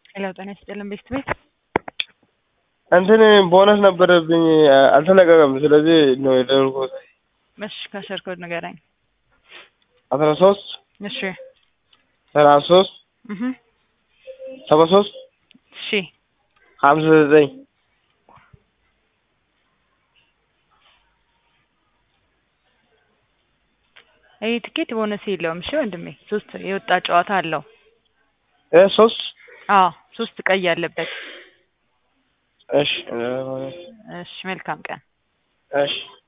ሄሎ ጤና ይስጥልን ቤት ቤት እንትን ቦነስ ነበረብኝ አልተለቀቀም። ስለዚህ ነው የደወልኩት። እሺ ከስር ኮድ ንገረኝ። አስራ ሶስት እሺ ሰላሳ ሶስት እህ ሰባ ሶስት እሺ ሀምሳ ዘጠኝ ይህ ትኬት ቦነስ የለውም። እሺ ወንድሜ ሶስት የወጣ ጨዋታ አለው። እ ሶስት አዎ ሶስት ቀይ ያለበት። እሺ እሺ መልካም ቀን። እሺ